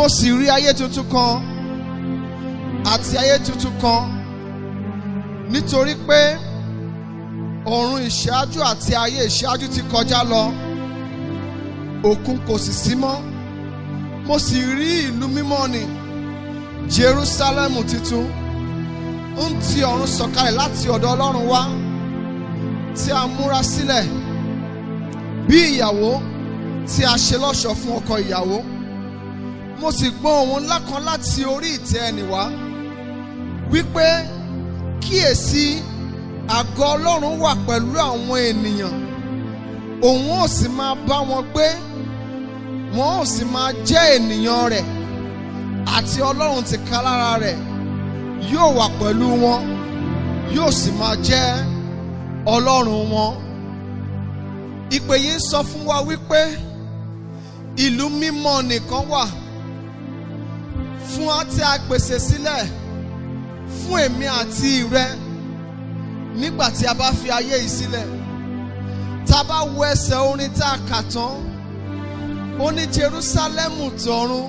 mo sì rí ayé tuntun kan àti ayé tuntun kan nítorí pé ọ̀run ìṣáájú àti ayé ìṣáájú ti kọjá lọ òkun kò sì sí mọ́ mo sì rí ìlú mímọ́ ni Jerúsálẹ́mù tuntun ń ti ọ̀run sọ̀kalẹ̀ láti ọ̀dọ̀ Ọlọ́run wá tí a múra sílẹ̀ bí ìyàwó tí a ṣe lọ́ṣọ̀ọ́ fún ọkọ ìyàwó mo sì gbọ́ ohùn ńlá kan láti orí ìtẹ́ ẹni wá wípé kíyèsí àgọ́ Ọlọ́run wà pẹ̀lú àwọn ènìyàn òun ò sì máa bá wọn gbé wọn ò sì máa jẹ́ ènìyàn rẹ̀ àti Ọlọ́run tìkálára rẹ̀ yóò wà pẹ̀lú wọn yóò sì máa jẹ́ Ọlọ́run wọn. Ìpè yìí ń sọ fún wa wípé ìlú mímọ́ nìkan wà fún wa tí a pèsè sílẹ̀ fún èmi àti rẹ nígbà tí a bá fi ayé yìí sílẹ̀ tá a bá wo ẹsẹ̀ orin tá a kà tán ó ní Jerúsálẹ́mù tọ̀run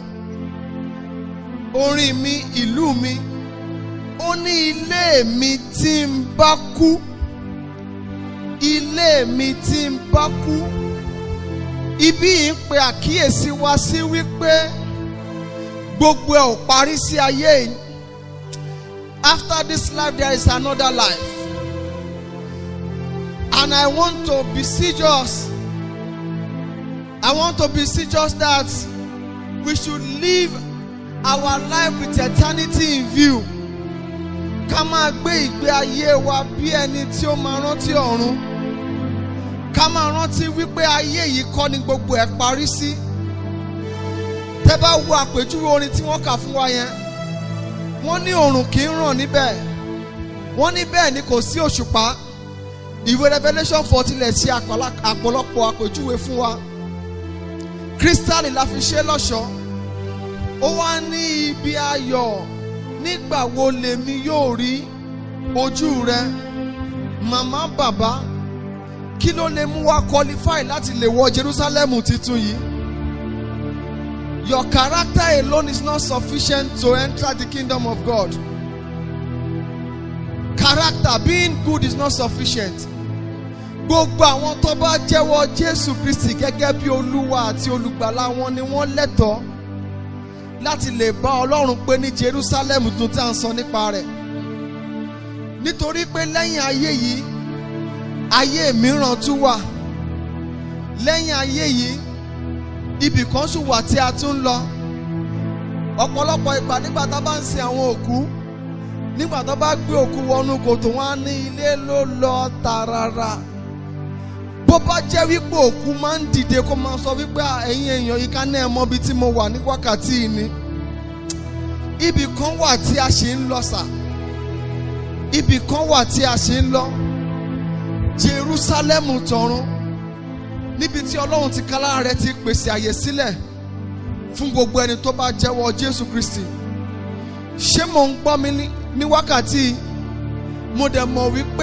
orin mi ìlú mi ó ní ilé mi tí ń bá kú ilé mi tí ń bá kú ibi yìí ń pe àkíyèsí wa sí wípé gbogbo ẹ̀ ò parí sí ayé yìí after this life there is another life and I want to beseech us I want to beseech us that we should live our life with eternity in view ká máa gbé ìgbé ayé wa bí ẹni tí ó máa rántí ọ̀run ká máa rántí wípé ayé yìí kọ́ ni gbogbo ẹ̀ parí sí tẹ́ bá wo àpèjúwe orin tí wọ́n kà fún wa yẹn wọ́n ní oòrùn kì í ràn níbẹ̀ wọ́n ní bẹ́ẹ̀ ni kò sí òṣùpá ìwé Revelation fourteen lè ṣe àpọ̀lọpọ̀ àpèjúwe fún wa kírísítálì la fi ṣe lọ́ṣọ̀ọ́ ó wá ní ibi ayọ̀ nígbà wo lèmi yóò rí ojú rẹ màmá bàbá kí ló lè mú wa qualify láti lè wọ Jerusalem titun yìí your character alone is not sufficient to enter the kingdom of God character being good is not sufficient gbogbo àwọn tó bá jẹ́wọ́ Jésù Kristi gẹ́gẹ́ bí olúwa àti olùgbàlà wọn ni wọ́n lẹ́tọ̀ọ́ láti lè bá ọlọ́run pé ní Jerusalem tuntun tí a ń sọ nípa rẹ̀ nítorí pé lẹ́yìn ayé yìí ayé mìíràn tún wà lẹ́yìn ayé yìí ibì kan tún wà tí a tún ń lọ ọ̀pọ̀lọpọ̀ ìgbà nígbà tá a bá ń sin àwọn òkú nígbà tó bá gbé òkú wọnú kòtò wọn á ní ilé ló lọ tààràrà bó bá jẹ́ wípé òkú máa ń dìde kó máa sọ wípé ẹ̀yin èèyàn yìí ká náà mọ ibi tí mo wà ní wákàtí yìí ni ibì kan wà tí a ṣe ń lọ sà ibì kan wà tí a ṣe ń lọ Jerúsálẹ́mù tọ̀run níbi tí Ọlọ́run ti kálá rẹ̀ ti pèsè àyè sílẹ̀ fún gbogbo ẹni tó bá jẹ́wọ́ Jésù Kristi ṣé mò ń gbọ́ mi ní wákàtí mo dẹ̀ mọ̀ wípé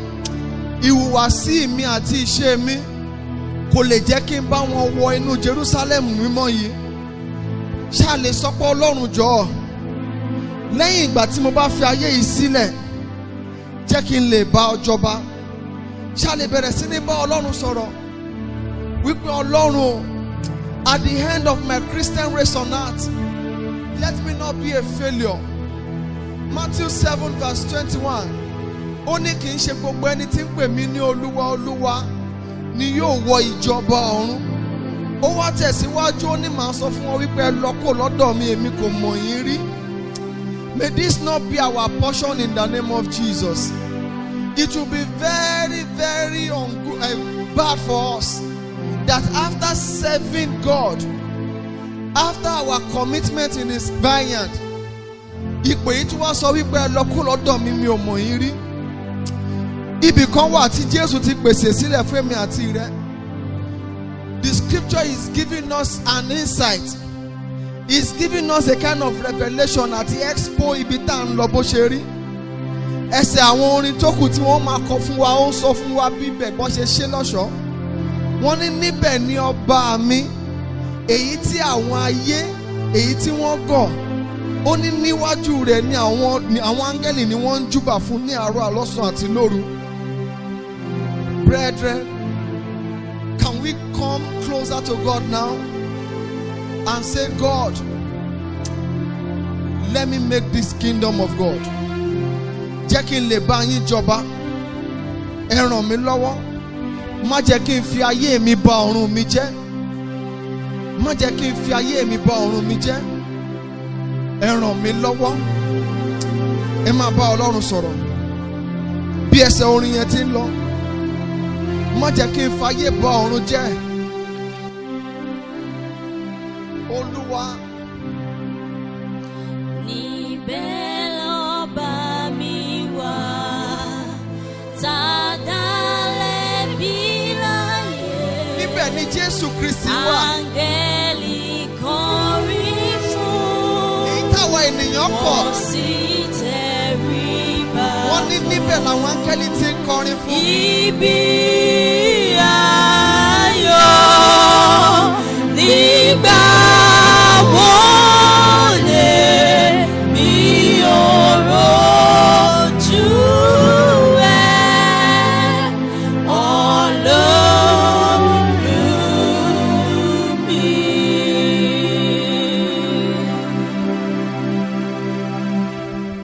ìhùwàsí mi àti ìṣe mi kò lè jẹ́ kí n bá wọn wọ inú Jerusalem mímọ́ yìí ṣá lè sọ pé Ọlọ́run jọ̀ọ́ lẹ́yìn ìgbà tí mo bá fi ayé yìí sílẹ̀ jẹ́ kí n lè bá ọ jọba ṣá lè bẹ̀rẹ̀ sí ní bá Ọlọ́run sọ̀rọ̀ wípé Ọlọ́run at the end of my Christian race on earth let me not be a failure Matthew seven verse twenty-one ó ní kì í ṣe gbogbo ẹni tí ń pè mí ní olúwa olúwa ni yóò wọ ìjọba ọ̀run ó wá tẹ̀síwájú ó ní màá sọ fún wọn wípé ẹ lọ kó lọ́dọ̀ mi èmi kò mọ̀ yín rí may this not be our portion in the name of Jesus it will be very very ungo- uh, bad for us that after serving God after our commitment in his vineyard ìpè yìí tí wọ́n sọ wípé ẹ lọ kó lọ́dọ̀ mi mi ò mọ̀ yín rí ibì kan wà tí Jésù ti pèsè sílẹ̀ fún èmi àti rẹ the scripture is giving us an insight is giving us a kind of revelation àti expo ibi tá à ń lọ bó ṣe rí ẹsẹ̀ àwọn orin tó kù tí wọ́n máa kọ fún wa ó ń sọ fún wa bí ibẹ̀ bọ́ ṣe ṣe lọ́ṣọ̀ọ́ wọ́n ní níbẹ̀ ni ọba mi èyí tí àwọn ayé èyí tí wọ́n gọ̀ ó ní níwájú rẹ̀ ni àwọn ni àwọn áńgẹ́lì ni wọ́n ń júbà fún ní àárọ̀ àlọ́sàn àti lóru. Brethren, can we come closer to God now and say, God, let me make this kingdom of God. Jẹ́ kí n lè bá yín jọba. Ẹ ràn mí lọ́wọ́. Má jẹ́ kí n fi ayé mi bà ọ̀run mi jẹ́. Má jẹ́ kí n fi ayé mi bà ọ̀run mi jẹ́. Ẹ ràn mí lọ́wọ́. Ẹ máa bá Ọlọ́run sọ̀rọ̀. Bí ẹsẹ̀ orin yẹn ti ń lọ. Má jẹ́ kí n fayé bà ọ̀run jẹ́. Olúwa. Níbẹ̀ lọ́ba mi wà, tá a dá lẹ́bi láyé. Níbẹ̀ ni Jésù Kristi wà. Áńgẹ́lì kọrin fún. Èyí táwa ènìyàn kọ̀. Wọ́n sì tẹríba Wọ́n ní níbẹ̀ làwọn áńgẹ́lì ti ń kọrin fún. Ibi